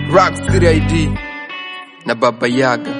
Rock City ID na Baba Yaga.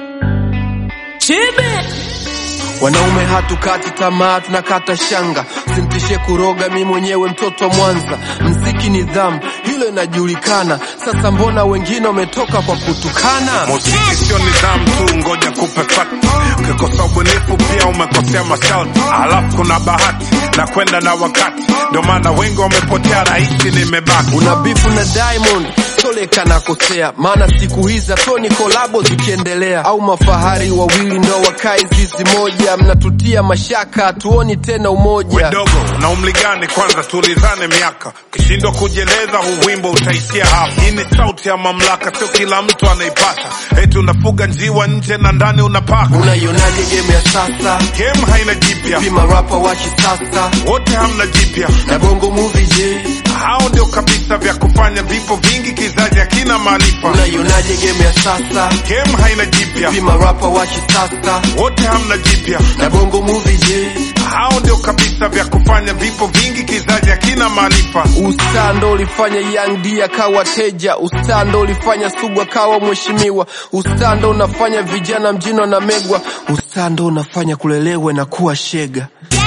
Wanaume hatukati tamaa, tunakata shanga. Simtishe kuroga, mi mwenyewe mtoto wa Mwanza. Mziki nidhamu, hilo inajulikana. Sasa mbona wengine wametoka kwa kutukana? Muziki sio nidhamu tu, ngoja kupe fakti. Ukikosa ubunifu pia umekosea masharti, alafu kuna bahati na kwenda na wakati, ndio maana wengi wamepotea, rahisi nimebaki. Una bifu na Diamond Toleka nakosea, maana siku hizi toni kolabo zikiendelea, au mafahari wawili ndo wakae zizi moja, mnatutia mashaka, hatuoni tena umoja. Dogo na umri gani? Kwanza tulizane miaka, ukishindwa kujieleza huu wimbo utaishia hapa. Hii ni sauti ya mamlaka, sio kila mtu anaipata. Eti unafuga njiwa nje na ndani unapaka. Unaionaje game ya sasa? Game haina jipya, Pima rapa wa kisasa wote hamna jipya. na bongo movie, je, Hao ndio kabisa vya kufanya vipo vingi, kizazi hakina maarifa. unaionaje game ya sasa? Game haina jipya, Pima rapa wa kisasa wote hamna jipya. na bongo movie, je, Hao ndio kabisa vya kufanya vipo vingi, kizazi hakina maarifa. Ustaa ndo ulifanya Young D akawa teja. Ustaa ndo ulifanya Sugu akawa mheshimiwa. Ustaa ndo unafanya vijana mjini wanamegwa. Ustaa ndo unafanya kulelewe na kuwa shega.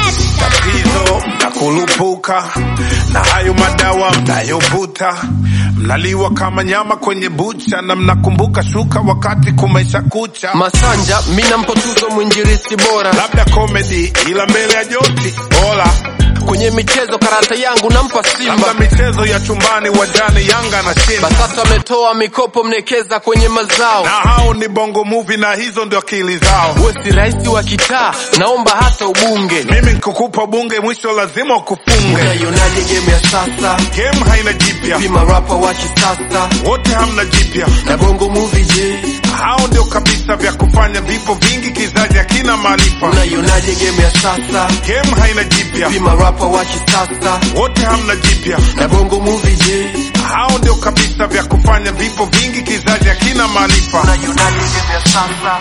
tatizo na kulupuka na hayo madawa mnayovuta, mnaliwa kama nyama kwenye bucha, na mnakumbuka shuka wakati kumaisha kucha. Masanja mina mpo tuzo mwinjilisti bora Labda comedy ila mbele ya joti bora, kwenye michezo, karata yangu nampa labda Simba. michezo ya chumbani uwanjani, Yanga na shinda Basata ametoa mikopo mnekeza kwenye mazao. na hao ni bongo movie na hizo ndio akili zao. Uwe si rais wa kitaa, naomba hata ubunge. Mimi nikukupa bunge, mwisho lazima ukufunge. Unaionaje game ya sasa? Game haina jipya, Pima rapa wa kisasa wote hamna jipya. na bongo movie, je, Hao ndio kabisa vya kufanya vipo vingi, kizazi hakina maarifa. unaionaje game ya sasa? Game haina jipya, Pima rapa wa kisasa wote hamna jipya. na bongo movie, je, Hao ndio kabisa vya kufanya vipo vingi, kizazi hakina maarifa. unaionaje game ya sasa?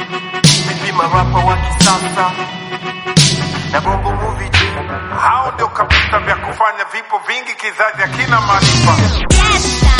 Pima rapa wa kisasa na bongo movie, je Hao ndio kabisa vya kufanya vipo vingi, kizazi hakina maarifa. Yes,